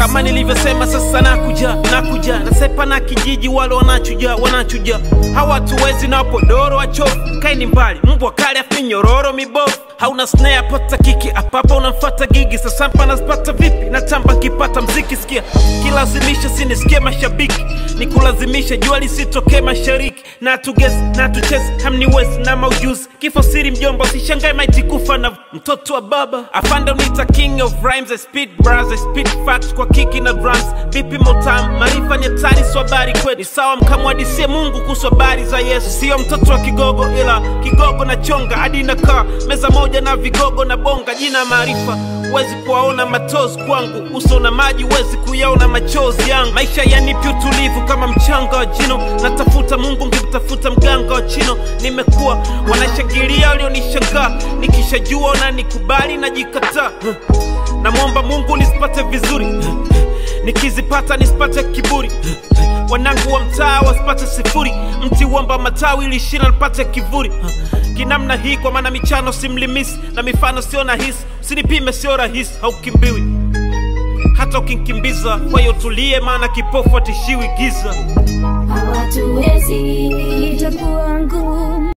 kama nilivyosema sasa nakuja nakuja nasepa na kijiji wale wanachuja wanachuja hawatuwezi na podoro wachofu kaini mbali mbwa kali afi nyororo mibovu hauna snare pata kiki apapa unamfata gigi sasa mpa nazipata vipi natamba nkipata mziki sikia kilazimisha sinisikie mashabiki nikulazimisha jua lisitokee mashariki na tugesi na tuchezi hamniwezi na maujuzi kifo siri mjomba usishangae maiti kufa na mtoto wa baba afande unita king of rhymes I speed bars I speed facts kwa kiki na drums vipi motam maarifa ni hatari sio habari kweli sawa mkamwadisie mungu kuhusu habari za yesu sio mtoto wa kigogo ila kigogo na chonga hadi nakaa meza moja na vigogo na bonga jina maarifa huwezi kuwaona matozi kwangu uso na maji huwezi kuyaona machozi yangu maisha yanipi utulivu kama mchanga wa jino natafuta mungu ngimtafuta mganga wa chino nimekuwa wanashangilia walionishangaa nikishajua na nikubali najikataa namwomba mungu nisipate vizuri nikizipata nisipate kiburi wanangu wa mtaa wasipate sifuri mti uomba matawi ili shina lipate kivuli kinamna hii kwa maana michano simlimisi na mifano sio na hisi usinipime sio rahisi haukimbiwi hata ukinkimbiza kwa hiyo tulie maana kipofu atishiwi giza hawatuwezi itakuwa ngumu